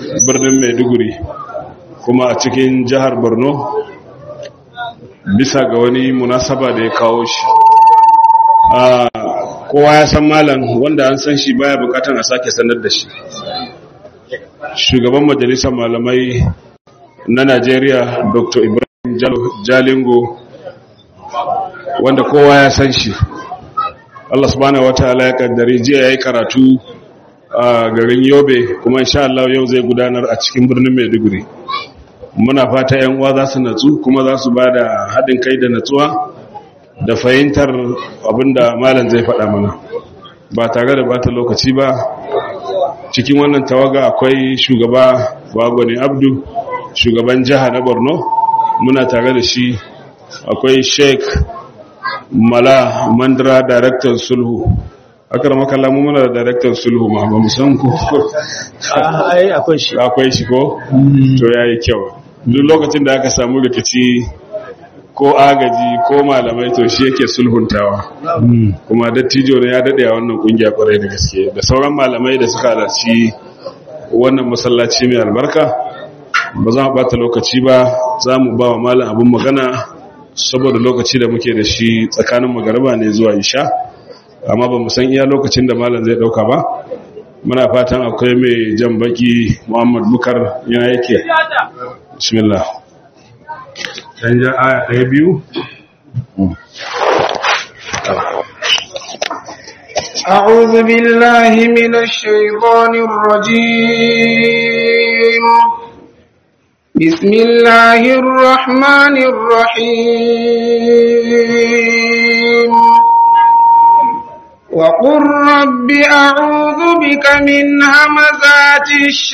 birnin maiduguri kuma a cikin jihar borno bisa ga wani munasaba da ya kawo shi kowa ya san malam wanda an san shi baya bukatan a sake sanar da shi shugaban majalisar malamai na najeriya dr ibrahim jalingo wanda kowa ya san shi allah subhanahu wa ta'ala ya kaddari jiya ya yi karatu a garin yobe kuma insha Allah yau zai gudanar a cikin birnin maiduguri muna fata yan uwa za su natsu kuma za su ba da haɗin kai da natsuwa da fahimtar abinda malam zai faɗa mana ba tare da bata lokaci ba cikin wannan tawaga akwai shugaba bagwani abdu shugaban jiha na borno muna tare da shi akwai sheik mala mandra daraktan sulhu akar makalla mu muna da daraktan sulhu ma ba mu san ku ai akwai shi akwai shi ko to yayi kyau duk lokacin da aka samu rikici ko agaji ko malamai to shi yake sulhuntawa kuma dattijo ne ya dade a wannan kungiya kwarai da gaske da sauran malamai da suka halarci wannan masallaci mai albarka ba za mu bata lokaci ba za mu ba wa malam abin magana saboda lokaci da muke da shi tsakanin magariba ne zuwa isha amma ba mu san iya lokacin da malam zai dauka ba muna fatan akwai mai jan baki muhammad bukar yana yake bismillah dan ja aya ɗaya biyu أعوذ بالله من الشيطان الرجيم بسم الله الرحمن الرحيم وقل رب أعوذ بك من همزات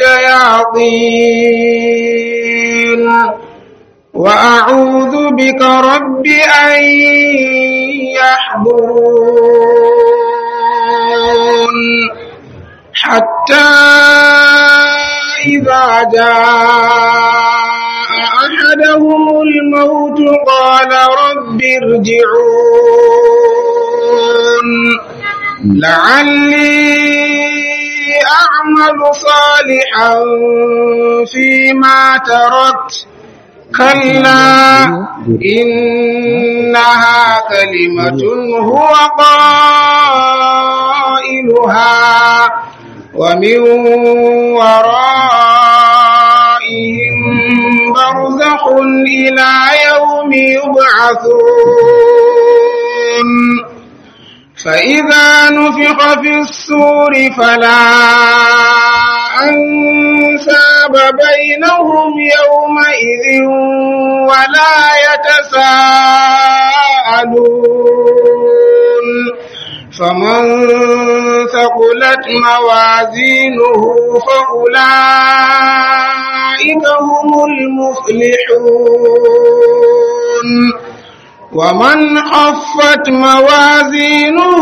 الشياطين وأعوذ بك رب أن يحضرون حتى إذا جاء أحدهم الموت قال رب ارجعون لعلي أعمل صالحا فيما تركت كلا إنها كلمة هو قائلها ومن ورائهم برزخ إلى يوم يبعثون فإذا نفخ في السور فلا أنساب بينهم يومئذ ولا يتساءلون فمن ثقلت موازينه فأولئك هم المفلحون ومن خفت موازينه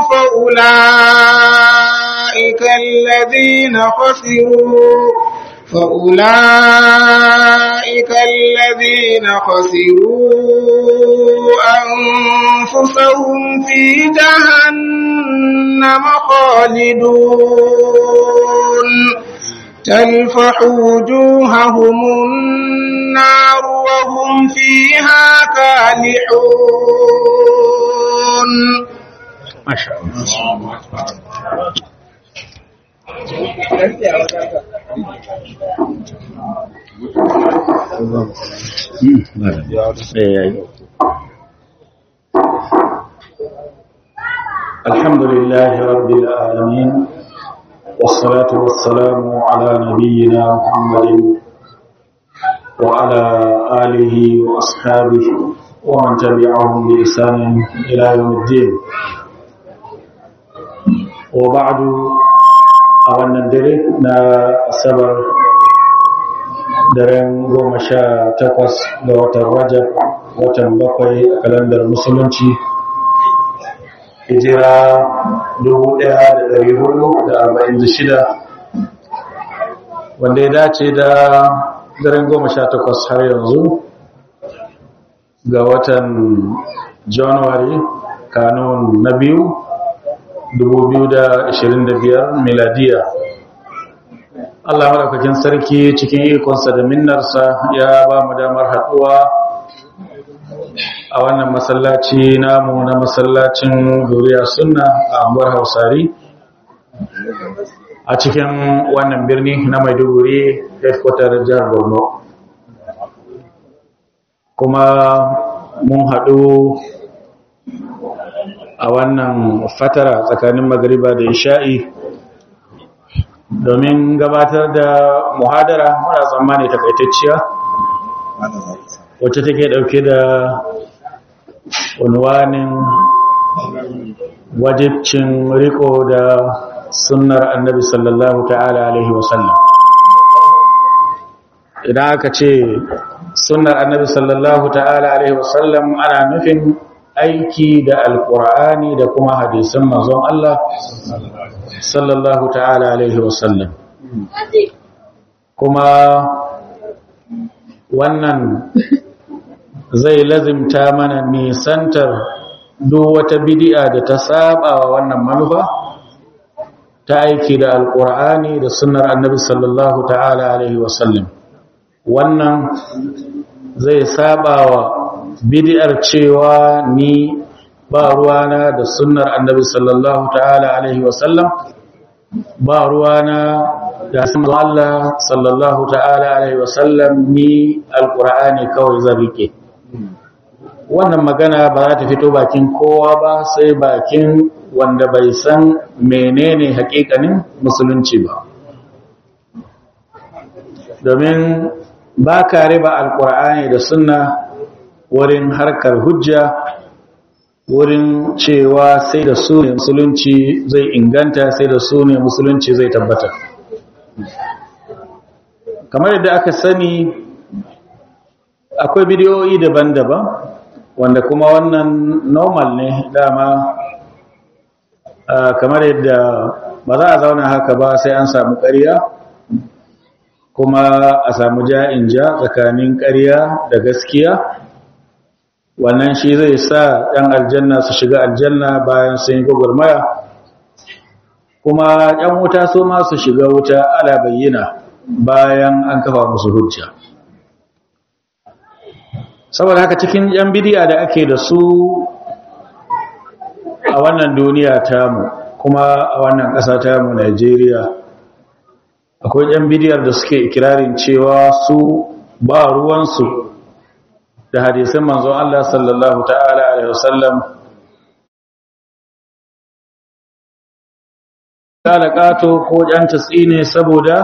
فأولئك الذين خسروا فأولئك الذين خسروا أنفسهم في جهنم خالدون تلفح وجوههم النار وهم فيها كالحون ما شاء الله الحمد لله رب العالمين والصلاة والسلام على نبينا محمد وعلى آله وأصحابه ومن تبعهم بإحسان إلى يوم الدين وبعد أولا ندري نا سبر daren goma sha takwas ga watan rajab watan bakwai a kalandar musulunci hijira 1446 wanda ya dace da daren goma sha takwas har yanzu ga watan january kanun na biyu 2025 miladiya Allah maɗaukakin sarki cikin ikonsa da minnarsa ya ba mu damar haɗuwa a wannan masallaci namu na masallacin duriya sunna a anguwar hausari a cikin wannan birni na maiduguri headquarter jihar borno kuma mun haɗu a wannan fatara tsakanin magariba da isha'i domin gabatar da muhadara mara tsammani takaitacciya wacce take ɗauke da unwanin wajibcin riko da sunnar annabi sallallahu ta'ala alaihi wasallam idan aka ce sunnar annabi sallallahu ta'ala alaihi wasallam ana nufin aiki da alkur'ani da kuma hadisan manzon Allah sallallahu ta'ala alaihi wasallam kuma wannan zai lazimta mana nisantar duk wata bidi'a da ta saba wa wannan manufa ta aiki da alkur'ani da sunnar annabi sallallahu ta'ala alaihi wasallam wannan zai saba wa bid'ar cewa ni ba ruwana da sunnar annabi sallallahu ta'ala alaihi wasallam ba ruwana da sunnar Allah sallallahu ta'ala alaihi wasallam ni alqur'ani kawai zan rike wannan magana ba za ta fito bakin kowa ba sai bakin wanda bai san menene hakikanin musulunci ba domin ba ka riba alkur'ani da sunna wurin harkar hujja wurin cewa sai da su ne musulunci zai inganta sai da su ne musulunci zai tabbata kamar yadda aka sani akwai bidiyoyi daban-daban wanda kuma wannan normal ne dama kamar yadda ba za a zauna haka ba sai an samu ƙarya kuma a samu ja'in ja tsakanin ƙarya da gaskiya wannan shi zai sa ɗan aljanna su shiga aljanna bayan sun yi gwagwarmaya kuma ‘yan wuta su ma su shiga wuta ala bayyana bayan an kafa musu hujja saboda haka cikin ‘yan bidiya da ake da su a wannan duniya tamu kuma a wannan ƙasa tamu Najeriya akwai ‘yan bidiyar da suke ikirarin cewa su ba ruwansu da hadisin manzon Allah sallallahu ta'ala alaihi wasallam talaqato ko jan tasine saboda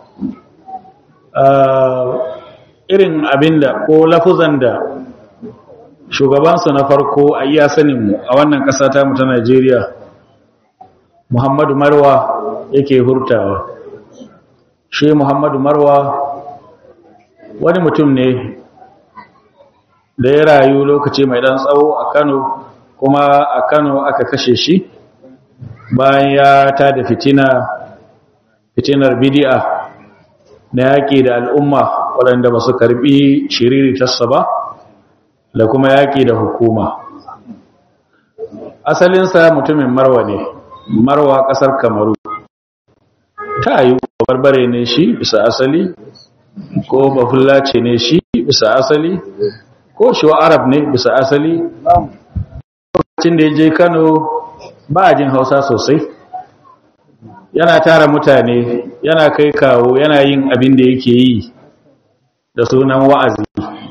irin abinda ko lafuzan da shugabansu na farko a iya saninmu a wannan ƙasa ta mu ta Najeriya Muhammadu Marwa yake hurtawa shi Muhammadu Marwa wani mutum ne da ya rayu lokaci mai dan tsawo a Kano kuma a Kano aka kashe shi bayan ya tada fitina fitinar bid'a na yaƙi da al'umma waɗanda ba su karɓi shiriri tassa ba da kuma yaƙi da hukuma asalinsa mutumin marwa ne marwa ƙasar kamaru ta yi barbare ne shi bisa asali ko bafullace ne shi bisa asali ko shiwa arab ne bisa asali lokacin da ya je kano ba a jin hausa sosai yana tara mutane yana kai kawo yana yin abin da yake yi da sunan wa'azi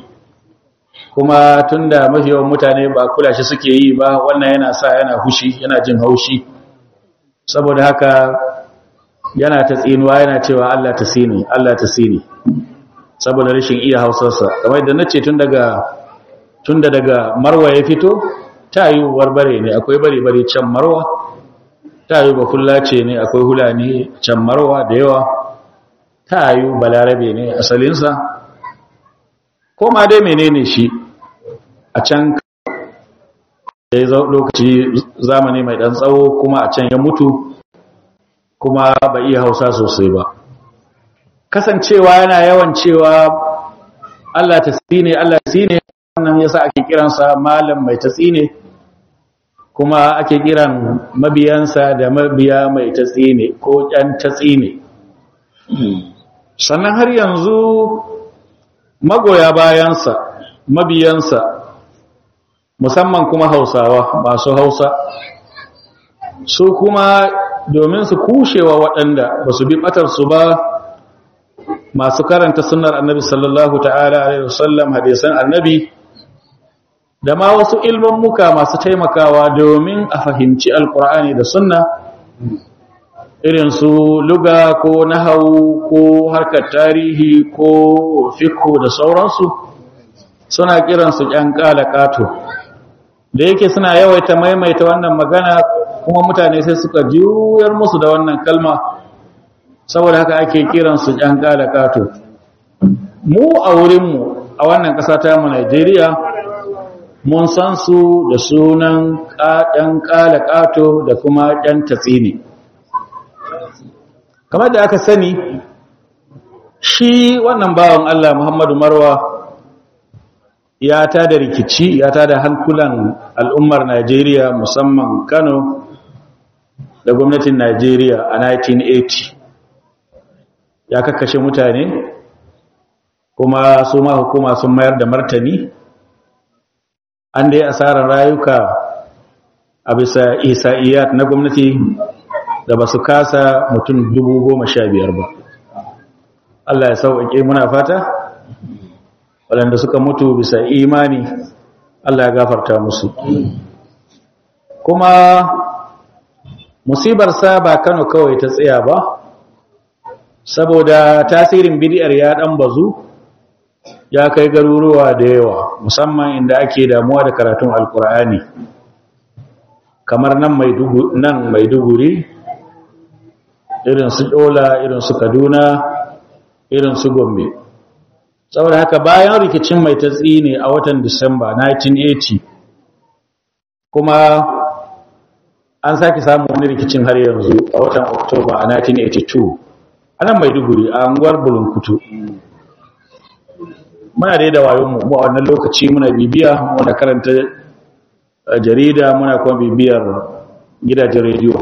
kuma tunda mafi yawan mutane ba kula shi suke yi ba wannan yana sa yana hushi yana jin haushi saboda haka yana ta tsinuwa yana cewa Allah ta sini Allah ta sini saboda rashin iya hausarsa kamar da nace tun daga tun da daga marwa ya fito ta yi barbare ne akwai bare-bare can marwa ta yi bakullace ne akwai hulani can marwa da yawa ta yi balarabe ne asalinsa ko ma dai menene shi a can da ya lokaci zamani mai dan tsawo kuma a can ya mutu kuma ba iya hausa sosai ba kasancewa yana yawan cewa Allah ta ne Allah ta ne wannan yasa ake kiransa malam mai tatsine kuma ake kiran mabiyansa da mabiya mai tatsine ko ƴan tatsine sannan har yanzu magoya bayansa mabiyansa musamman kuma hausawa masu hausa su kuma domin su kushewa waɗanda ba su bi ɓatarsu ba masu karanta sunnar annabi sallallahu ta'ala alaihi wasallam hadisan annabi da ma wasu ilmin muka masu taimakawa domin a fahimci alkur'ani da sunna irin su luga ko nahau ko harkar tarihi ko fikko da sauransu suna kiransu ƴan ƙato da yake suna yawaita maimaita wannan magana kuma mutane sai suka juyar musu da wannan kalma saboda haka ake kiransu ƴan ƙato mu a wurinmu a wannan ƙasa ta mu Najeriya mun san su da sunan ɗan ƙato da kuma ɗan tatsini kamar da aka sani shi wannan bawan Allah Muhammadu Marwa ya ta da rikici ya ta da hankulan al'ummar Najeriya musamman Kano da gwamnatin Najeriya a 1980 ya kakkashe mutane kuma su ma hukuma sun mayar da martani an dai asarar rayuka a bisa isa'iyat na gwamnati da ba su kasa mutum dubu goma sha biyar ba Allah ya sauƙaƙe muna fata waɗanda suka mutu bisa imani Allah ya gafarta musu kuma musibarsa ba Kano kawai ta tsaya ba saboda tasirin bidiyar ya ɗan bazu ya kai garuruwa da yawa musamman inda ake damuwa da karatun alkur'ani kamar nan maiduguri irin su dola irin su kaduna irin su gombe saboda haka bayan rikicin mai tatsi ne a watan disamba 1980 kuma an sake samun wani rikicin har yanzu a watan oktoba a 1982 a nan maiduguri a unguwar bulunkutu muna dai da wayonmu mu a wannan lokaci muna bibiya muna karanta jarida muna kuma bibiyar gidajen rediyo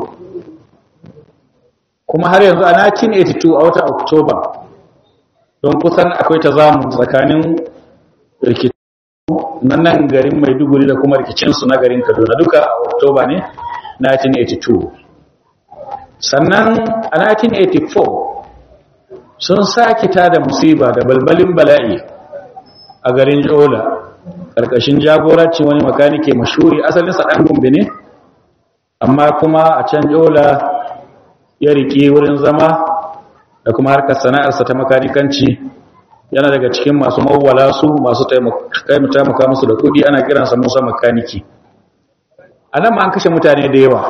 kuma har yanzu a 1982 a watan oktoba don kusan akwai ta zamu tsakanin rikicin na nan garin maiduguri da kuma rikicinsu na garin kaduna duka a oktoba ne 1982 sannan a 1984 sun sake tada musiba da balbalin bala'i a garin jola ƙarƙashin jagoranci wani makanike mashuri asalinsa ɗan gombe ne amma kuma a can jola ya riƙe wurin zama da kuma harkar sana'arsa ta makanikanci yana daga cikin masu mawwala su masu taimaka musu da kuɗi ana kiransa musa makaniki a nan ma an kashe mutane da yawa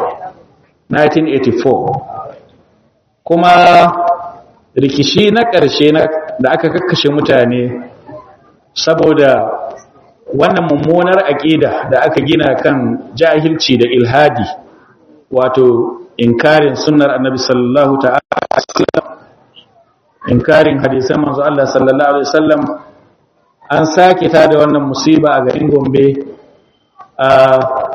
1984 kuma rikishi na ƙarshe da aka kakkashe mutane saboda wannan mummunar aƙida da aka gina kan jahilci da ilhadi wato inkarin sunnar annabi sallallahu ta'ala inkarin hadisan manzo Allah sallallahu alaihi wasallam an sake ta da wannan musiba a garin Gombe a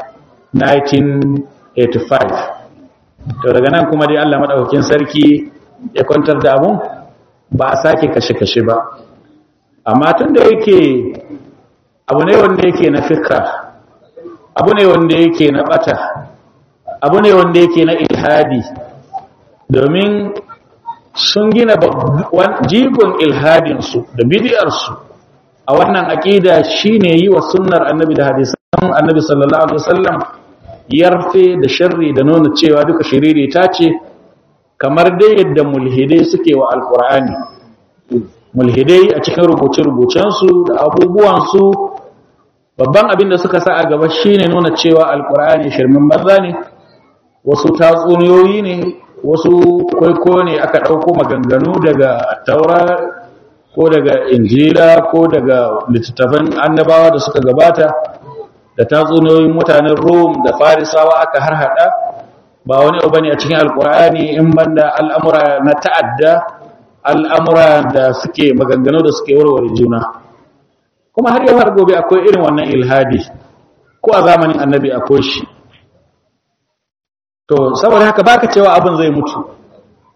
1985 to daga nan kuma dai Allah madaukakin sarki ya kwantar da abun ba a sake kashe-kashe ba amma tun da yake abu ne wanda yake na fikra abu ne wanda yake na bata abu ne wanda yake na ilhadi domin sun gina jigon ilhadinsu da bidiyarsu a wannan aƙida shine yi wa sunnar annabi da hadisan annabi sallallahu alaihi wasallam yarfe da sharri da nuna cewa duka shiriri ta ce kamar dai yadda mulhidai suke wa alkur'ani mulhidai a cikin rubuce-rubucensu da abubuwansu babban abin da suka sa a gaba shine nuna cewa alkur'ani shirmin banza ne wasu tatsuniyoyi ne wasu kwaiko ne aka ɗauko maganganu daga taura ko daga injila ko daga littattafan annabawa da suka gabata da tatsuniyoyin mutanen rom da farisawa aka harhaɗa ba wani abu ne a cikin alkur'ani in banda al'amura na ta'adda al'amura da suke maganganu da suke warware juna kuma har yau har gobe akwai irin wannan ilhadi ko a zamanin annabi akwai shi to saboda haka baka cewa abin zai mutu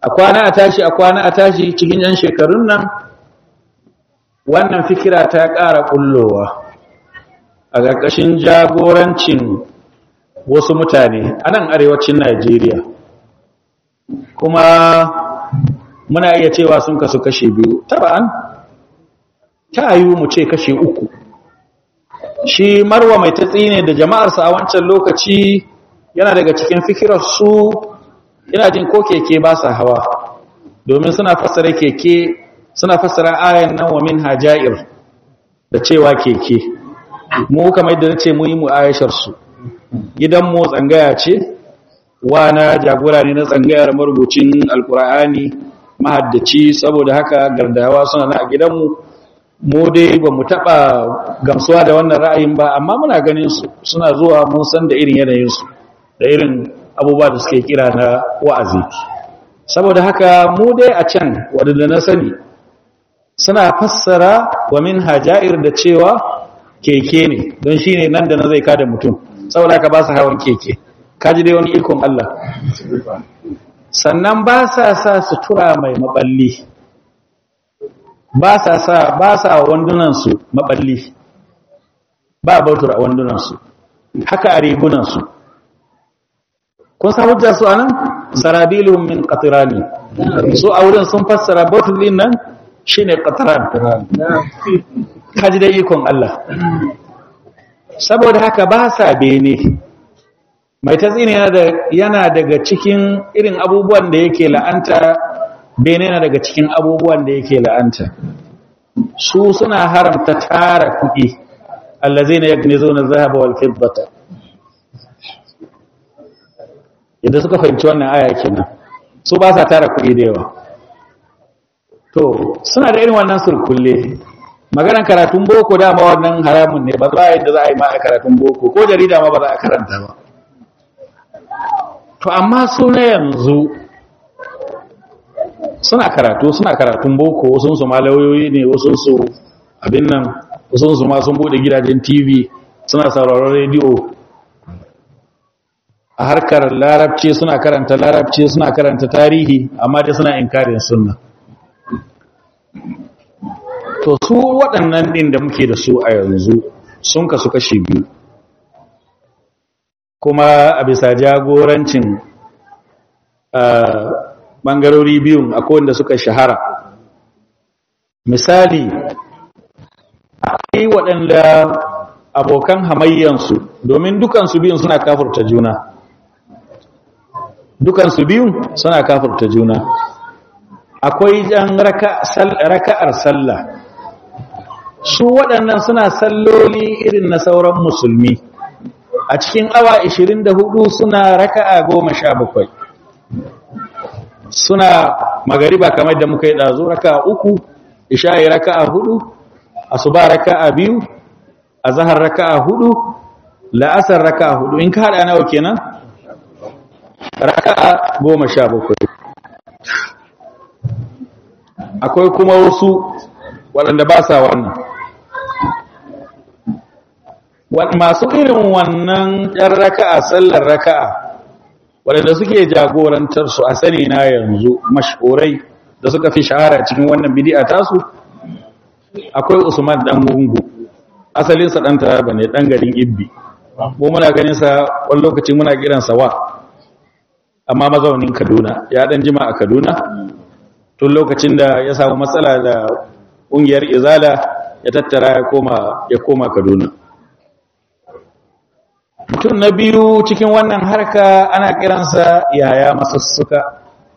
a kwana a tashi a kwana a tashi cikin yan shekarun nan wannan fikira ta ƙara ƙullowa a ƙarƙashin jagorancin wasu mutane a nan arewacin najeriya kuma muna iya cewa sun kasu kashe biyu taba'an ta yi mu ce kashe uku shi marwa mai tatsi ne da jama'arsa a wancan lokaci yana daga cikin fikirarsu yana jin ko keke ba sa hawa domin suna fassara keke suna fassara ayan nan wa min hajair da cewa keke mu kamar da nace mu yi mu aisharsu gidan mu tsangaya ce wana jagora ne na tsangayar marubucin alkur'ani mahaddaci saboda haka gardawa suna na a gidanmu mu dai ba mu taɓa gamsuwa da wannan ra'ayin ba amma muna ganin su suna zuwa mun san da irin yanayinsu da irin abubuwa da suke kira na wa'azi saboda haka mu dai a can wadanda na sani suna fassara wa min hajair da cewa keke ne don shi ne nan da na zai kada mutum saboda haka ba su hawan keke kaji dai wani ikon Allah sannan ba sa sa sutura mai maballi ba sa sa ba sa wandunansu maballi ba bautur a wandunansu haka a rigunansu kun san hujja su anan sarabilum min qatirani su a wurin sun fassara bautur din nan shine qatran kaji da ikon Allah saboda haka ba sa bene mai tatsini yana daga cikin irin abubuwan da yake la'anta bene na daga cikin abubuwan da yake la'anta su suna haramta tara kuɗi allazina yaknizuna dhahaba wal fiddata idan suka fahimci wannan aya kenan su ba sa tara kuɗi da yawa to suna da irin wannan surkulle maganar karatun boko dama wannan haramun ne ba za a yadda za a yi ma a karatun boko ko jarida ma ba za a karanta ba to amma su na yanzu suna karatu suna karatun boko wasu su ma lauyoyi ne wasu su abin nan wasu su ma sun bude gidajen tv suna sauraron rediyo a harkar larabci suna karanta larabci suna karanta tarihi amma dai suna inkarin sunna to su waɗannan ɗin da muke da su a yanzu sun kasu kashi biyu kuma a bisa jagorancin ɓangarori biyun akwai wanda suka shahara misali akwai waɗanda abokan hamayyansu domin dukansu biyun suna kafurta juna dukansu biyun suna kafurta juna akwai jan raka'ar sallah su waɗannan suna salloli irin na sauran musulmi a cikin awa 24 suna raka'a 17 suna magariba kamar da muka yi ɗazu raka'a uku isha'i raka'a hudu asuba raka'a biyu azhar raka'a hudu la'asar raka'a hudu in ka hada nawa kenan raka'a 17 akwai kuma wasu waɗanda ba sa wannan masu irin wannan ɗan raka'a sallar raka'a waɗanda suke jagorantar su a sani na yanzu mashhurai da suka fi shahara cikin wannan bidi'a tasu akwai Usman dan gungu asalinsa dan taraba ne dan garin Ibbi mu muna ganin sa wani lokaci muna kiransa wa amma mazaunin Kaduna ya dan jima a Kaduna tun lokacin da ya samu matsala da ƙungiyar Izala ya tattara ya koma ya koma Kaduna mutum na biyu cikin wannan harka ana kiransa yaya masussuka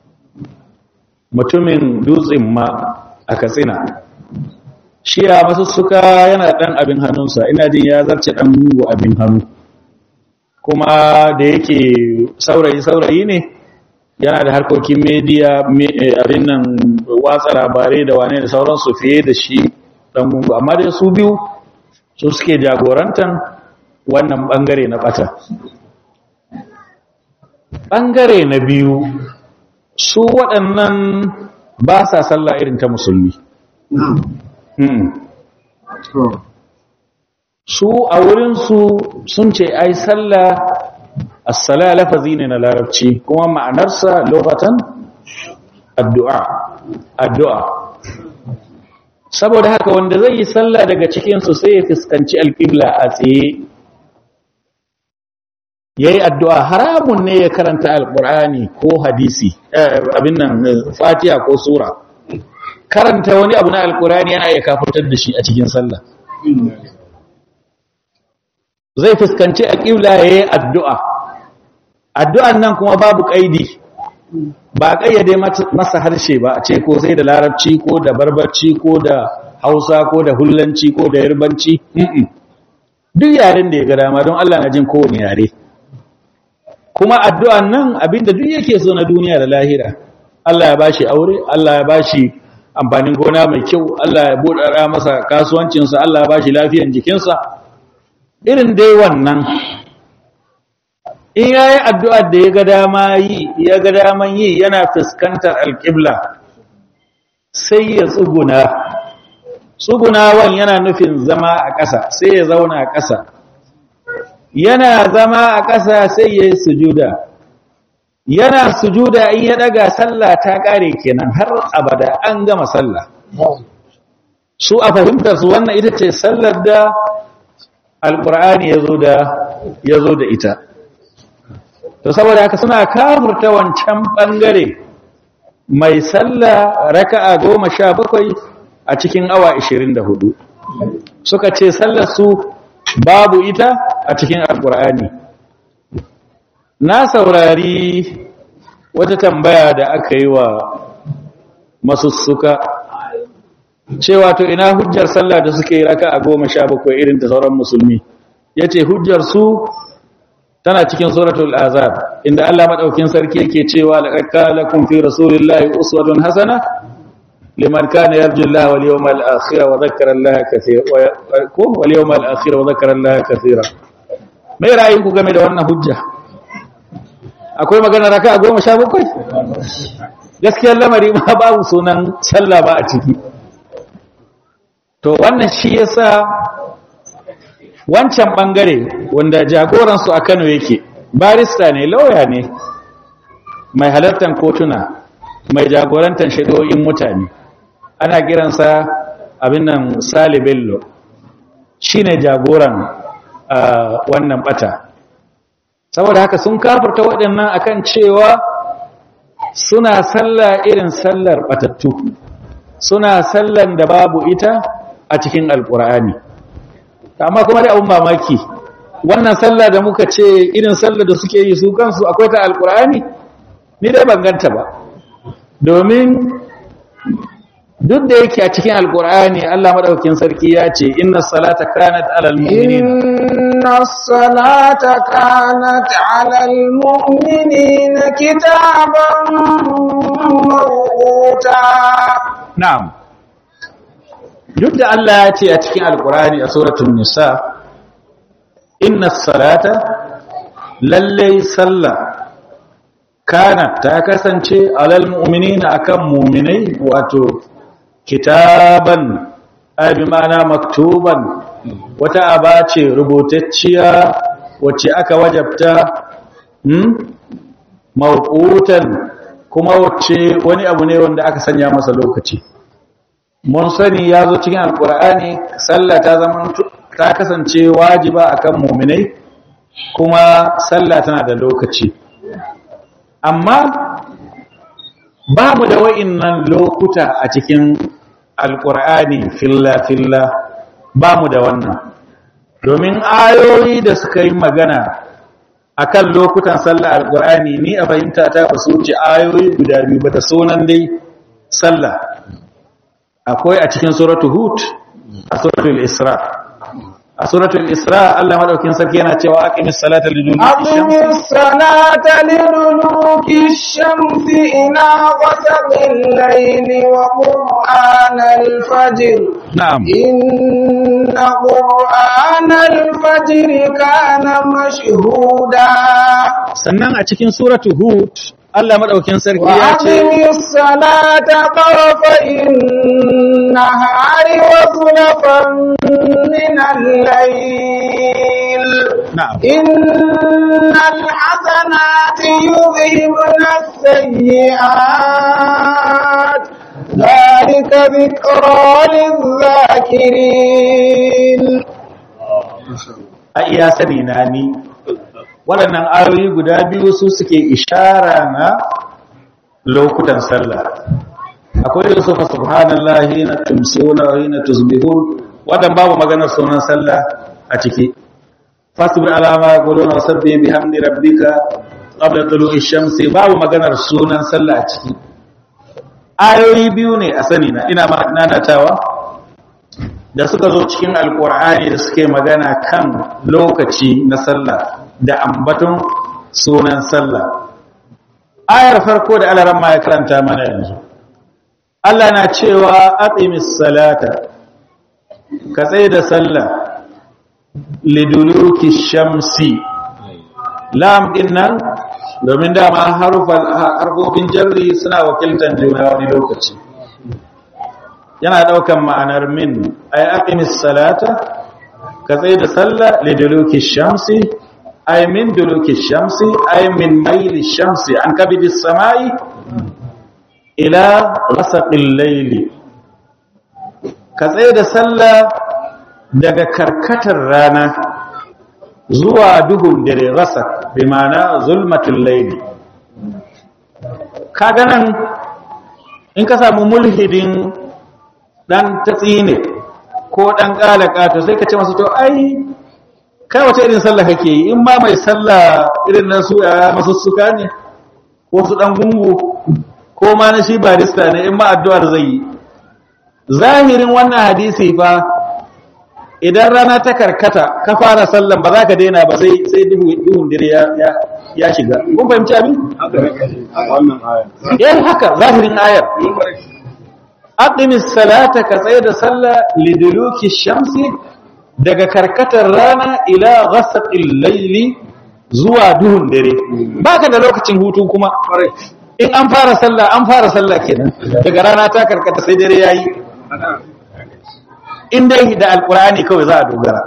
mutumin dutsen ma a katsina shi ya masussuka yana ɗan abin hannunsa ina jin ya zarce ɗan mugu abin hannu kuma da yake saurayi-saurayi ne yana da harkokin media abin nan watsa labarai da wane da sauransu fiye da shi ɗan mugu amma dai su biyu su suke jagorantan wannan ɓangare na ɓata ɓangare na biyu su waɗannan ba sa sallah irin ta musulmi su a wurinsu sun ce ai sallah assala lafazi ne na larabci kuma ma'anarsa lokatan addu'a addu'a saboda haka wanda zai yi sallah daga cikinsu sai ya fuskanci alƙibla a tsaye ya yi addu'a haramun ne ya karanta alƙur'ani ko hadisi abin nan fatiha ko sura karanta wani abu na alƙur'ani yana iya kafurtar da shi a cikin sallah zai fuskanci alƙibla ya yi addu'a addu'an nan kuma babu ƙaidi ba ƙayyade masa harshe ba a ce ko sai da larabci ko da barbarci ko da hausa ko da hullanci ko da yarbanci duk yaren da ya ga dama don Allah na jin kowane yare kuma addu'an nan abinda duk yake so na duniya da lahira Allah ya bashi aure Allah ya bashi amfanin gona mai kyau Allah ya buɗara masa kasuwancinsa Allah ya bashi lafiyan jikinsa irin dai wannan in ya yi addu'ar da ya ga dama yi ya ga daman yi yana fuskantar alƙibla sai ya tsuguna tsugunawan yana nufin zama a ƙasa sai ya zauna a ƙasa yana zama a ƙasa sai ya yi sujuda yana sujuda in ya ɗaga sallah ta ƙare kenan har abada an gama sallah su a fahimtar su wannan ita ce sallar da alƙur'ani ya zo da ita to saboda haka suna kafurta wancan bangare mai sallah raka'a goma sha bakwai a cikin awa ishirin da hudu suka ce sallar su babu ita a cikin alkur'ani na saurari wata tambaya da aka yi wa masussuka cewa to ina hujjar sallah da suke raka'a goma sha bakwai irin da sauran musulmi ya ce hujjar su tana cikin suratul azab inda Allah madaukin sarki yake cewa laqad kana lakum fi rasulillahi uswatun hasana liman kana yarju Allah wal yawmal akhir wa dhakkara Allah kaseera ko wal yawmal akhir wa dhakkara Allah kaseera mai ra'ayin ku game da wannan hujja akwai magana raka 17 gaskiyar lamari ma babu sunan sallah ba a ciki to wannan shi yasa wancan bangare wanda jagoransu a Kano yake barista ne lauya ne mai halartar kotuna mai jagorantar shaidoyin mutane ana kiransa abin nan Sale Bello shine jagoran wannan bata saboda haka sun kafirta waɗannan akan cewa suna sallah irin sallar batattu suna sallan da babu ita a cikin alkur'ani amma kuma da abun mamaki wannan sallah da muka ce irin sallah da suke yi su kansu akwai ta alkur'ani ni dai ban ganta ba domin duk da yake a cikin alkur'ani Allah madaukakin sarki ya ce inna salata kanat alal mu'minina inna salata kanat alal mu'minina kitaban mawquta na'am duk da Allah ya ce a cikin alkurani a suratul nisa inna salata lallai sallah kana ta kasance alal mu'minina akan mu'minai wato kitaban ay bi ma'ana maktuban wata aba ce rubutacciya wacce aka wajabta hmm mawqutan kuma wacce wani abu ne wanda aka sanya masa lokaci mun sani ya zo cikin alkur'ani sallah ta zama ta kasance wajiba akan muminai kuma sallah tana da lokaci amma babu da wa'innan lokuta a cikin alkur'ani filla filla ba mu da wannan domin ayoyi da suka yi magana akan lokutan sallah alkur'ani ni a fahimta ta ba su wuce ayoyi guda biyu ba ta sunan dai sallah akwai a cikin suratul hud a suratul isra a suratul isra Allah madaukin sarki yana cewa aqimis salata liduluki aqimis salata liduluki shamsi ina ghasaqil layli wa qur'anal fajr na'am inna qur'anal fajr kana mashhuda sannan a cikin suratul hud Allah madaukin sarki ya ce وأقم الصلاة طرفي النهار وزلفا من الليل na'am إن الحسنات يذهبن السيئات ذلك ذكرى للذاكرين a iya sani na ni waɗannan ayoyi guda biyu su suke ishara na lokutan sallah akwai da sufa subhanallahi na tumsiyuna wa na tusbihun wadan babu maganar sunan sallah a ciki fasbir alama yaquluna wasabbih bihamdi rabbika qabla tulu'i shamsi babu maganar sunan sallah a ciki ayoyi biyu ne a sani na ina ma nanatawa da suka zo cikin alkur'ani da suke magana kan lokaci na sallah da ambaton sunan sallah ayar farko da alaran ma ya karanta mana yanzu Allah na cewa aqimis salata ka tsaye da sallah liduluki shamsi lam din nan domin dama harfofin jarri suna wakiltan juna wani lokaci yana daukan ma'anar min ay aqimis salata ka tsaye da sallah liduluki shamsi ay min duluki shamsi ay min mayli shamsi an kabidi samai ila ghasaqil layli ka tsaye da sallah daga karkatar rana zuwa duhun dare ghasaq bi ma'ana zulmatul layli kaga nan in ka samu mulhidin dan tatsine ko dan kalaka to sai ka ce masa to ai kai wace irin sallah kake yi in ma mai sallah irin nan su ya masussuka ne ko su dan gungu ko ma na shi barista ne in ma addu'ar zai yi zahirin wannan hadisi fa idan rana ta karkata ka fara sallan ba za ka daina ba sai sai duhu duhun dire ya ya shiga kun fahimci abin wannan aya eh haka zahirin ayar aqimis salata ka tsaye da sallah liduluki shamsi daga karkatar rana ila ghasaqil layli zuwa duhun dare baka da lokacin hutu kuma in an fara sallah an fara sallah kenan daga rana ta karkata sai dare yayi in dai da alqur'ani kawai za a dogara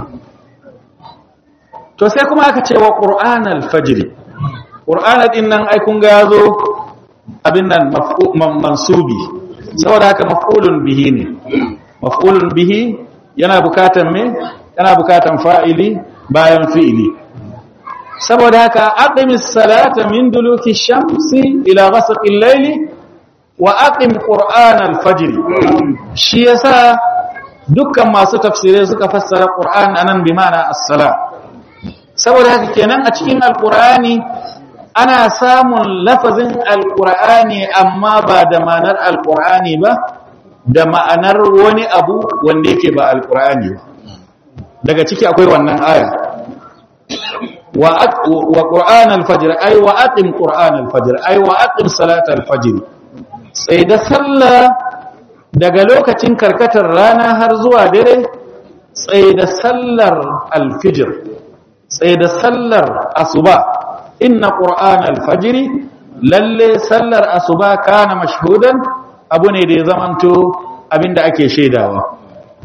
to sai kuma aka ce wa qur'anal fajr qur'ana din nan ai kun ga yazo abin nan mansubi saboda haka maf'ulun bihi ne maf'ulun bihi yana bukatan me yana bukatan fa'ili bayan fi'ili saboda haka aqimis salata min duluki shamsi ila ghasaqil layli wa aqim qur'anal fajr shi yasa dukkan masu tafsirai suka fassara qur'an anan bi ma'ana as-sala saboda haka kenan a cikin alqur'ani ana samun lafazin alqur'ani amma ba da ma'anar alqur'ani ba da ma'anar wani abu wanda yake ba alqur'ani ba daga ciki akwai wannan aya wa wa qur'an al-fajr ay wa aqim qur'an al-fajr ay wa aqim salat al-fajr sai da sallah daga lokacin karkatar rana har zuwa dare sai da sallar al-fajr sai da sallar asuba inna qur'an al-fajr lalle sallar asuba kana mashhudan abu ne da ya zamanto abinda ake shaidawa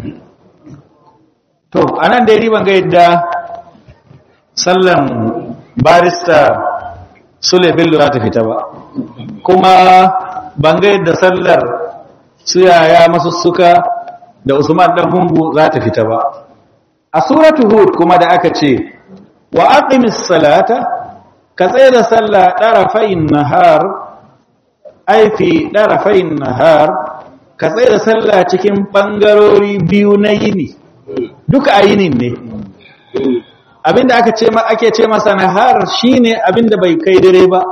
to anan dai ban ga yadda sallan barista sule bello za ta fita ba kuma ban ga yadda sallar su yaya masussuka da usman dan hungu za ta fita ba a suratu hud kuma da aka ce wa aqimis salata ka tsaye da sallah darafain nahar ai fi darafain nahar ka tsaye da sallah cikin bangarori biyu na yini duka a yinin ne abinda aka ce ake ce masa nahar shine abinda bai kai dare ba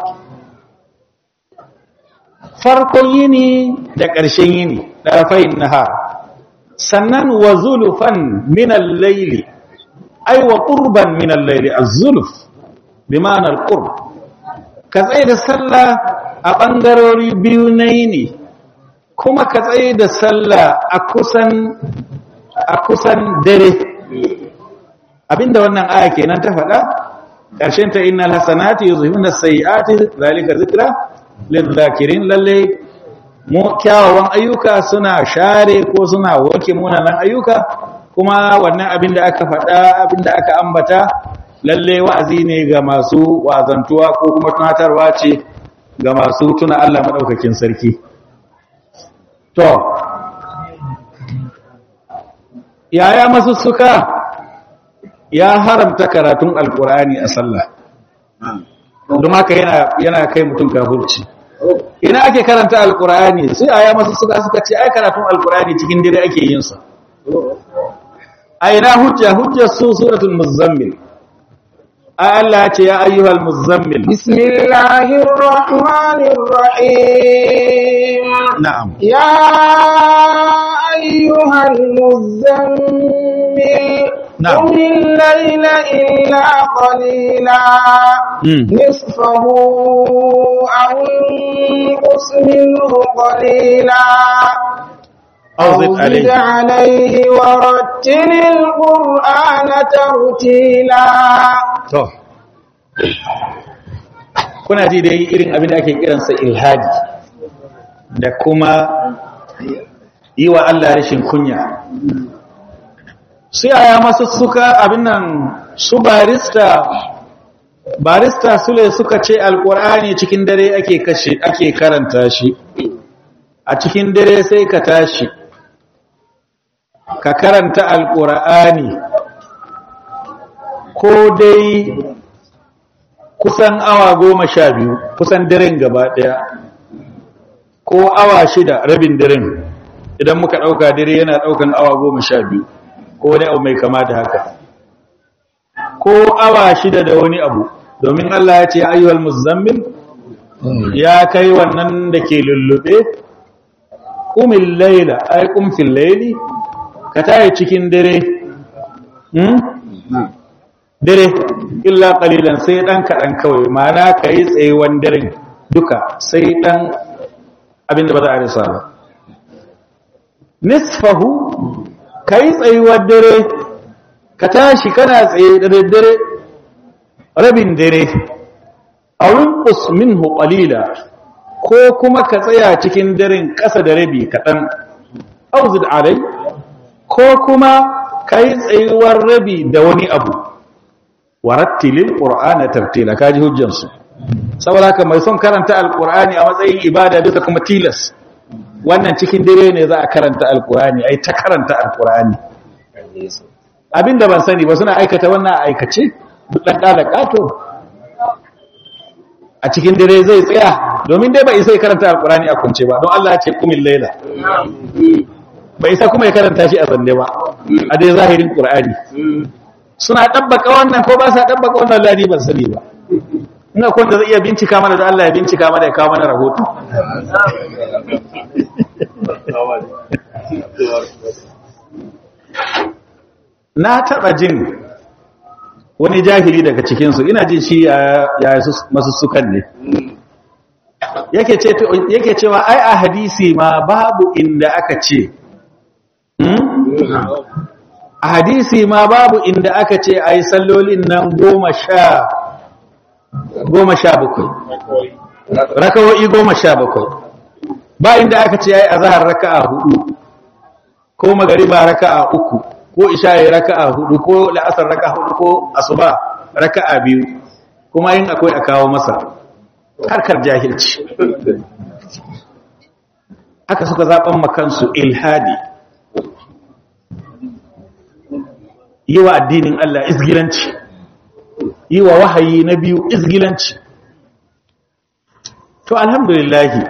farkon yini da ƙarshen yini darafain nahar sannan wa zulufan min al-layli ay wa qurban min al-layli az-zuluf bi ma'ana al-qurb ka tsaye da sallah a bangarori biyu na yini kuma ka tsaye da sallah a kusan a kusan dare abinda wannan aya kenan ta faɗa ƙarshen ta innal hasanati yuzhibuna as-sayyi'ati zalika zikra lidh-dhakirin lalle mu kyawawan ayyuka suna share ko suna wanke munanan ayyuka kuma wannan abinda aka faɗa abinda aka ambata lalle wa'azi ne ga masu wazantuwa ko kuma tunatarwa ce ga masu tuna Allah madaukakin sarki to yaya masu suka ya haramta karatun alkur'ani a sallah don haka yana yana kai mutum kafirci ina ake karanta alkur'ani sai aya masu suka suka ce ai karatun alkur'ani cikin dare ake yin sa a ina hujja hujjar su suratul muzammil ai Allah ya ce ya ayyuhal muzammil بسم الله الرحمن الرحيم na'am يا أيها المزمل نعم. قم الليل إلا قليلا مم. نصفه أو انقص منه قليلا أو أو زد زد عليه عليه ورتل القرآن ترتيلا to kuna ji dai irin abin da ake kiransa ilhadi da kuma yi wa Allah rashin kunya su yaya masu suka abin nan su barista barista sule suka ce alkur'ani cikin dare ake kashe ake karanta shi a cikin dare sai ka tashi ka karanta alkur'ani ko dai kusan awa goma sha biyu kusan daren gaba daya ko awa shida rabin daren idan muka ɗauka dare yana ɗaukan awa goma sha biyu ko wani abu mai kama da haka ko awa shida da wani abu domin Allah ya ce ayyuhal muzammil ya kai wannan da ke lullube ƙumin laila ai ƙumfin laili ka tayi cikin dare hmm? dare illa qalilan sai dan kadan kawai ma'ana kai tsayewan daren duka sai dan abinda ba za a rasa ba nisfahu kai tsayuwar dare ka tashi kana tsaye da daddare rabin dare awin qus minhu qalila ko kuma ka tsaya cikin daren ƙasa da rabi kaɗan auzid alai ko kuma kai tsayuwar rabi da wani abu warattilil qur'ana tartila kaji hujjansu saboda haka mai son karanta alqur'ani a matsayin ibada duka kuma tilas wannan cikin dare ne za a karanta alqur'ani ai ta karanta alqur'ani abinda ban sani ba suna aikata wannan a aikace duk dan kala kato a cikin dare zai tsaya domin dai ba isa karanta alqur'ani a kunce ba don Allah ya ce kumil laila bai isa kuma ya karanta shi a zanne ba a dai zahirin qur'ani suna ɗabbaka wannan ko ba sa ɗabbaka wannan ladi ban sani ba ina kun da zai iya bincika mana da Allah ya bincika mana ya kawo mana rahoto na taɓa jin wani jahili daga cikinsu ina jin shi ya masu sukan ne yake cewa ai a hadisi ma babu inda aka ce a hadisi ma babu inda aka ce a yi sallolin nan goma sha goma sha bakwai rakawo'i goma sha bakwai ba inda aka ce ya yi a zahar raka'a hudu ko magariba raka'a uku ko isha'i raka'a hudu ko la'asar raka'a hudu ko asuba raka'a biyu kuma yin akwai a kawo masa harkar jahilci haka suka zaɓen makansu ilhadi yi wa addinin Allah izgilanci yi wa wahayi na biyu izgilanci to alhamdulillahi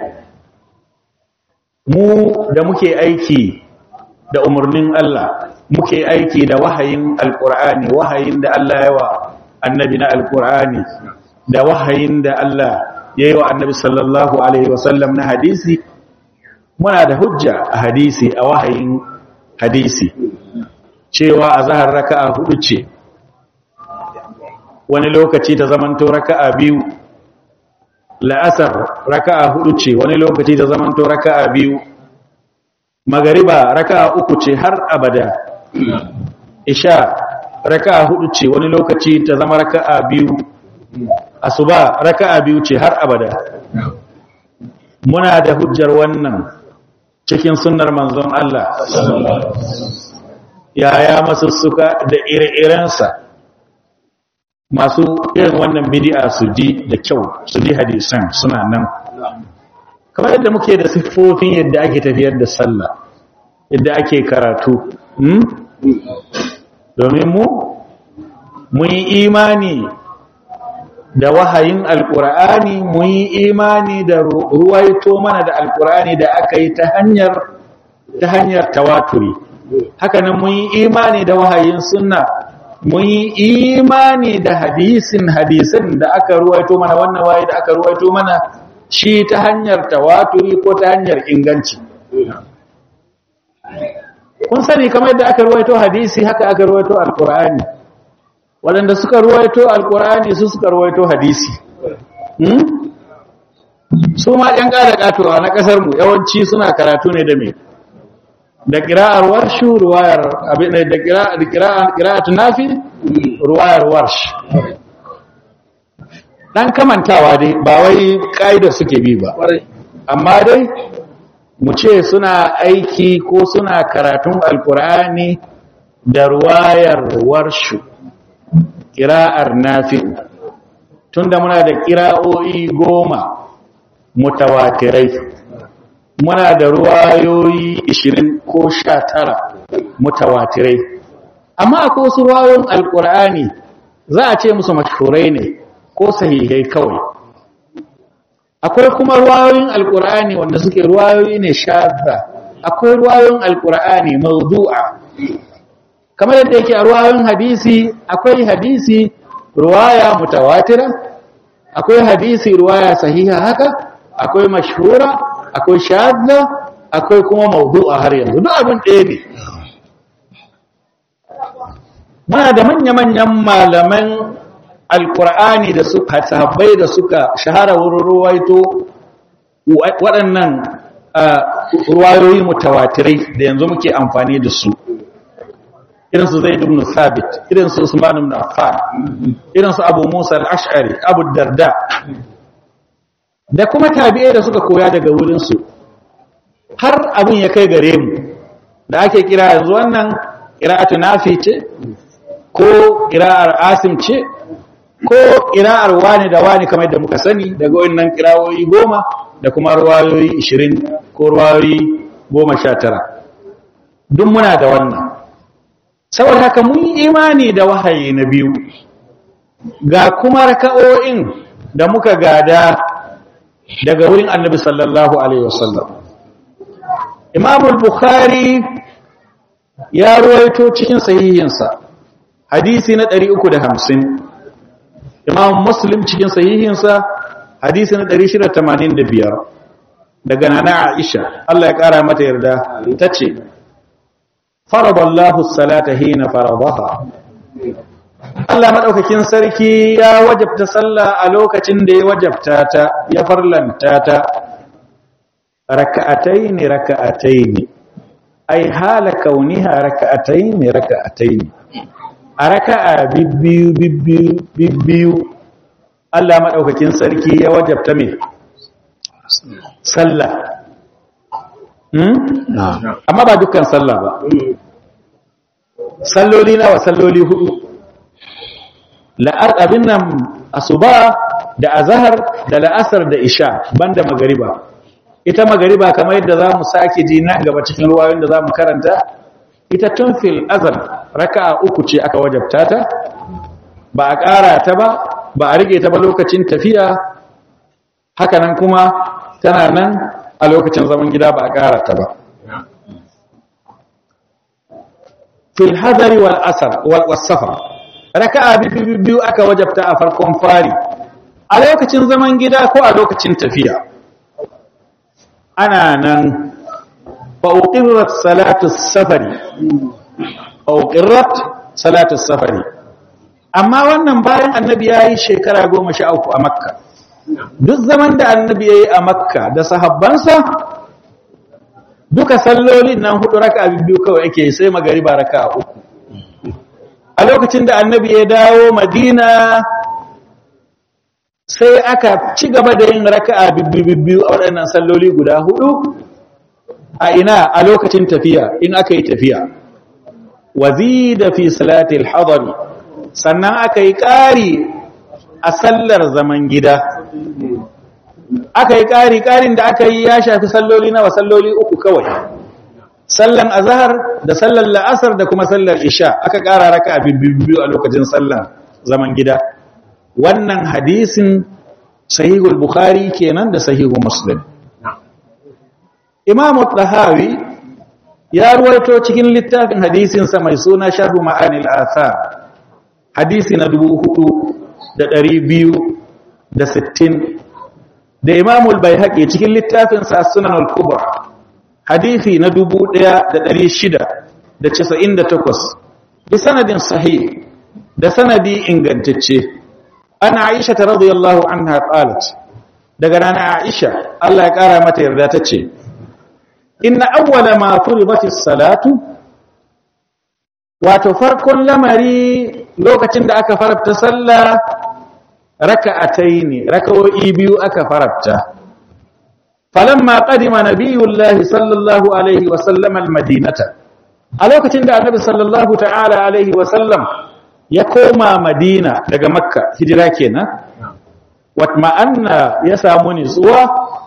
mu da muke aiki da umarnin Allah muke aiki da wahayin alkur'ani wahayin da Allah ya wa annabi na alkur'ani da wahayin da Allah ya yi wa annabi sallallahu alaihi wasallam na hadisi muna da hujja a hadisi a wahayin hadisi cewa a zahar raka'a hudu ce wani lokaci ta zamanto raka'a biyu la'asar raka'a hudu ce wani lokaci ta zamanto raka'a biyu magariba raka'a uku ce har abada isha raka'a hudu ce wani lokaci ta zama raka'a biyu asuba raka'a biyu ce har abada muna da hujjar wannan cikin sunnar manzon Allah yaya masussuka da ire-irensa masu irin wannan bidi'a su ji da kyau su ji hadisan suna nan kamar yadda muke da siffofin yadda ake tafiyar da sallah yadda ake karatu domin mu mun yi imani da wahayin alkur'ani mun yi imani da ruwaito mana da alkur'ani da aka yi ta hanyar ta hanyar tawaturi hakanan mun yi imani da wahayin sunna mun yi imani da hadisin hadisin da aka ruwaito mana wannan wahayi da aka ruwaito mana shi ta hanyar tawaturi ko ta hanyar inganci kun sani kamar yadda aka ruwaito hadisi haka aka ruwaito alkur'ani waɗanda suka ruwaito alkur'ani su suka ruwaito hadisi su ma ɗan ƙara ƙatowa na ƙasarmu yawanci suna karatu ne da me da ƙira'ar warshu ruwayar abin da ƙira'ar tunafi ruwayar warsh ɗan kamantawa dai ba wai ƙa'ida suke bi ba amma dai mu ce suna aiki ko suna karatun alkur'ani da ruwayar warshu ƙira'ar nafi tunda muna da ƙira'o'i goma mutawatirai muna da ruwayoyi 20 ko 19 mutawatirai amma akwai wasu ruwayoyin alkur'ani za a ce musu mashhurai ne ko sahihai kawai akwai kuma ruwayoyin alkur'ani wanda suke ruwayoyi ne shadda akwai ruwayoyin alkur'ani mawdu'a kamar yadda yake a ruwayoyin hadisi akwai hadisi ruwaya mutawatira akwai hadisi ruwaya sahiha haka akwai mashhura akwai shadda akwai kuma mawdu'a har yanzu duk abin ɗaya ne muna da manya-manyan malaman alkur'ani da suka sahabbai da suka shahara wurin ruwaito waɗannan ruwayoyi mutawatirai da yanzu muke amfani da su irinsu zai ibn sabit irinsu usman ibn affan irinsu abu musa al-ash'ari abu darda da kuma tabi'ai da suka koya daga wurinsu har abin ya kai gare mu da ake kira yanzu wannan qira'atu nafi ce ko qira'ar asim ce ko ƙira'ar wani da wani kamar da muka sani daga wannan ƙira'o'i goma da kuma ruwayoyi ishirin ko ruwayoyi goma sha tara duk muna da wannan saboda haka mun yi imani da wahayi na biyu ga kuma raka'o'in da muka gada daga wurin annabi sallallahu alaihi wasallam imam bukhari ya ruwaito cikin sahihinsa hadisi na 350 imam muslim cikin sahihinsa hadisi na 685 daga nana aisha Allah ya kara mata yarda tace faradallahu salata hina faradaha Allah madaukakin sarki ya wajabta sallah a lokacin da ya wajabta ta ya farlanta ta raka'atayn raka'atayn ai hala kauniha raka'atayn raka'atayn a raka'a bibbiyu bibbiyu bibbiyu Allah maɗaukakin sarki ya wajabta mai sallah amma ba dukkan sallah ba salloli nawa salloli hudu la'ar abin nan asuba da azahar da la'asar da isha banda magariba ita magariba kamar yadda za mu sake ji nan gaba cikin ruwayoyin da za mu karanta ita tun fil azal raka'a uku ce aka wajabta ta ba a ƙara ta ba ba a rike ta ba lokacin tafiya hakanan kuma tana nan a lokacin zaman gida ba a ƙara ta ba fil hadari wal asar wal wasafar raka'a biyu aka wajabta a farkon fari a lokacin zaman gida ko a lokacin tafiya ana nan فأقرت صلاة السفر أقرت صلاة السفر amma wannan bayan annabi ya yi shekara goma sha uku a makka duk zaman da annabi ya yi a makka da sahabbansa duka sallolin nan hudu raka biyu kawai ake sai magariba raka uku a lokacin da annabi ya dawo madina sai aka ci gaba da yin raka biyu a waɗannan salloli guda hudu a ina a lokacin tafiya in aka yi tafiya wazida fi salatil hadari sannan aka yi ƙari a sallar zaman gida aka yi ƙari ƙarin da aka yi ya shafi salloli nawa salloli uku kawai sallan azhar da sallar la'asar da kuma sallar isha aka ƙara raka biyu a lokacin sallan zaman gida wannan hadisin sahihul bukhari kenan da sahihul muslim imam tahawi ya ruwaito cikin littafin hadisinsa mai suna sharhu ma'anil athar hadisi na dubu hudu da ɗari biyu da sittin da imamul bai haƙe cikin littafinsa sunan al-kubra hadisi na dubu ɗaya da ɗari shida da casa'in da takwas bi sanadin sahih da sanadi ingantacce ana aisha ta radiyallahu anha qalat daga rana aisha Allah ya ƙara mata yarda ta ce inna awwala ma furibatis salatu wato farkon lamari lokacin da aka farabta sallah raka'ataini raka'o'i biyu aka farabta falamma qadima nabiyullahi sallallahu alaihi wa sallam almadinata a lokacin da annabi sallallahu ta'ala alaihi wa sallam ya koma madina daga makka hijira kenan watma'anna ya samu nutsuwa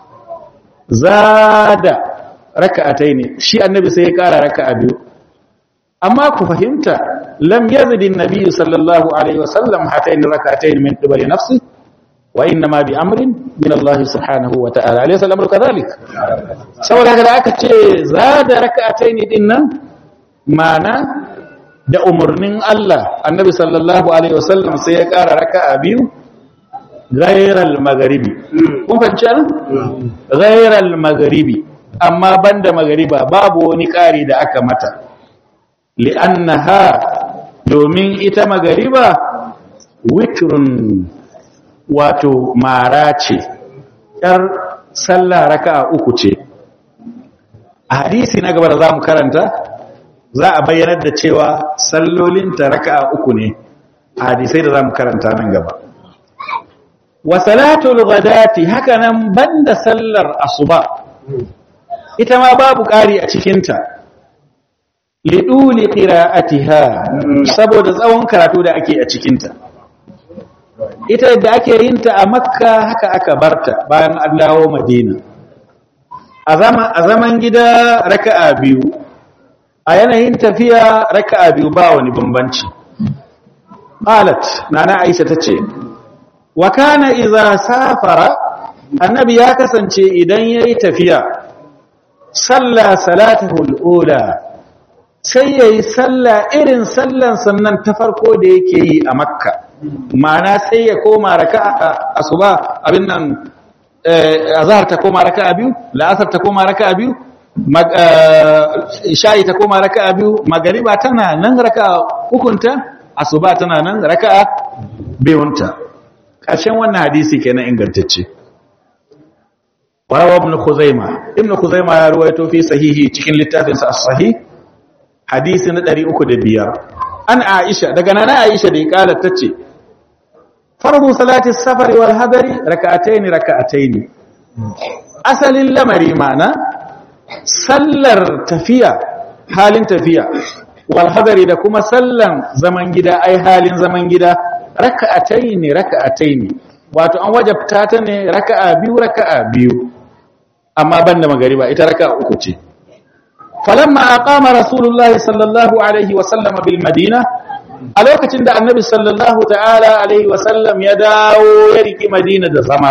zada raka'ataini shi annabi sai ya kara raka'a biyu amma ku fahimta lam yazidi an-nabiy sallallahu alaihi wasallam hatayn rak'atayn min qibali nafsi wa inna ma bi amrin min Allah subhanahu wa ta'ala alayhi salamu kadhalik saboda haka aka ce zada rak'atayn din nan mana da umurnin Allah annabi sallallahu alaihi wasallam sai ya kara raka'a biyu ghayral magharibi kun fahimci nan ghayral magharibi amma banda maghariba babu wani kari da aka mata li'annaha domin ita magariba witrun wato mara ce yar sallah raka'a uku ce a hadisi na gaba da zamu karanta za a bayyanar da cewa sallolinta raka'a uku ne a hadisai da zamu karanta nan gaba wa salatul ghadati hakanan banda sallar asuba ita ma babu ƙari a cikinta liɗuli ƙira'atiha saboda tsawon karatu da ake a cikinta ita da ake yinta a makka haka aka barta bayan an dawo madina a zaman gida raka'a biyu a yanayin tafiya raka'a biyu ba wani bambanci qalat nana aisha tace wa kana idza safara annabi ya kasance idan yayi tafiya salla salatahu al-ula sai ya yi sallah irin sallan sannan ta farko da yake yi a makka ma'ana sai ya koma raka a asuba abin nan azhar ta koma raka a biyu la'asar ta koma raka a biyu sha'i ta koma raka a biyu magariba tana nan raka hukunta asuba tana nan raka a biyunta ƙarshen wannan hadisi kenan ingantacce warawa ibn khuzaima ibn khuzaima ya ruwaito fi sahihi cikin littafinsa as-sahih hadisi na ɗari uku da biyar an aisha daga nana aisha da ya ƙalar ta ce farbu salati safari wal hadari raka'ataini raka'ataini asalin lamari mana sallar tafiya halin tafiya wal hadari da kuma sallan zaman gida ai halin zaman gida raka'ataini raka'ataini wato an wajabta ta ne raka'a biyu raka'a biyu amma banda magariba ita raka'a uku ce فلما أقام رسول الله صلى الله عليه وسلم بالمدينة a lokacin da annabi sallallahu ta'ala alaihi wasallam ya dawo ya riki madina da zama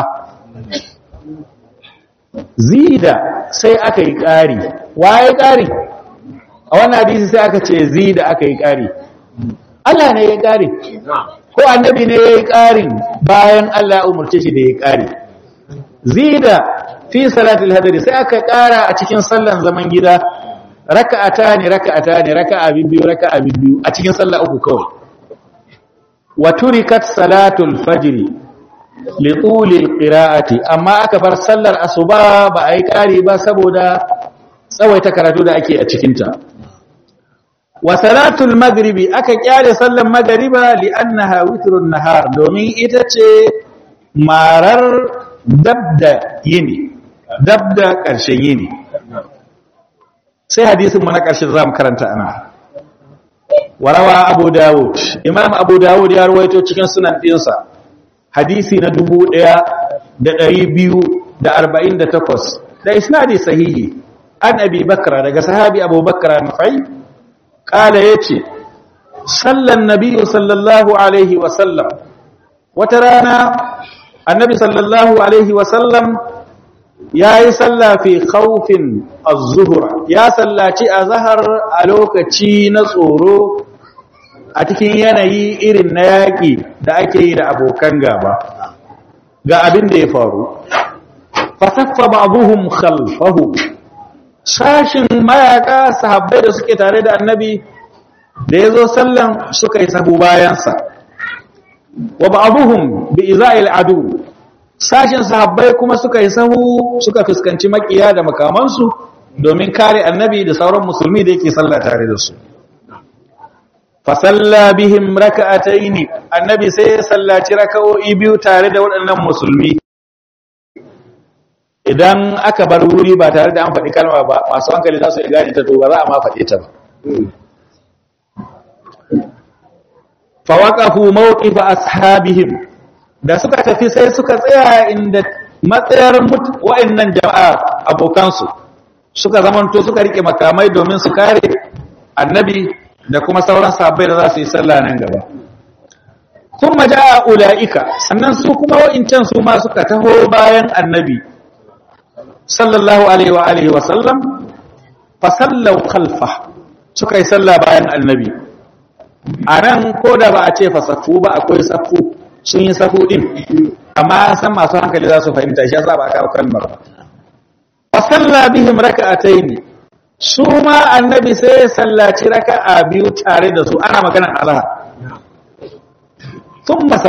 zida sai aka yi ƙari waye ƙari a wannan hadisi sai aka ce zida aka yi ƙari Allah ne ya ƙari ko annabi ne ya yi ƙarin bayan Allah ya umarce shi da ya ƙari zida fi salatul hadari sai aka ƙara a cikin sallan zaman gida raka'ata ne raka'ata ne raka'a biyu raka'a biyu a cikin sallah uku kawai wa turikat salatul fajr li tuli alqira'ati amma aka bar sallar asuba ba ai kari ba saboda tsawaita karatu da ake a cikin ta wa salatul maghribi aka kyale sallar magriba li annaha witrun nahar domin ita ce marar dabda yini dabda karshen yini sai hadisin mu na ƙarshe za mu karanta ana warawa abu dawud imam abu dawud ya rawaito cikin sunan ɗinsa hadisi na 1248 da isnadi sahihi an abi bakra daga sahabi abu bakra nufai kala yace sallan nabiyyu sallallahu alaihi wa sallam wata rana annabi sallallahu alaihi wa sallam yayi salla fi khawfin az-zuhra ya sallaci azhar a lokaci na tsoro a cikin yanayi irin na yaƙi da ake yi da abokan gaba ga abin da ya faru fasaffa ba'dhum khalfahu sashin mayaka sahabbai da suke tare da annabi da yazo sallan suka yi sahu bayansa wa ba'dhum bi iza'il adu sashin sahabbai kuma suka yi sahu suka fuskanci makiya da makamansu domin kare annabi da sauran musulmi da yake sallah tare da su fasalla bihim raka'ataini annabi sai ya sallaci raka'o'i biyu tare da waɗannan musulmi idan aka bar wuri ba tare da an faɗi kalma ba masu hankali za su yi gane ta to ba za a ma faɗe ta ba fawaqafu mawqifa ashabihim da suka tafi sai suka tsaya inda matsayar wa'annan jama'a abokansu suka zamanto suka rike makamai domin su kare annabi da kuma sauran sahabbai da za su yi sallah nan gaba kuma ja'a ulaika sannan su kuma wa'incan su ma suka taho bayan annabi sallallahu alaihi wa alihi wa sallam fa sallau khalfa suka yi sallah bayan annabi anan ko da ba a ce fa safu ba akwai safu sun yi safu din amma an san masu hankali za su fahimta shi yasa ba kawo kalmar ba fa salla bihim raka'ataini su ma annabi sai ya sallaci raka'a biyu tare da su ana maganar azhar thumma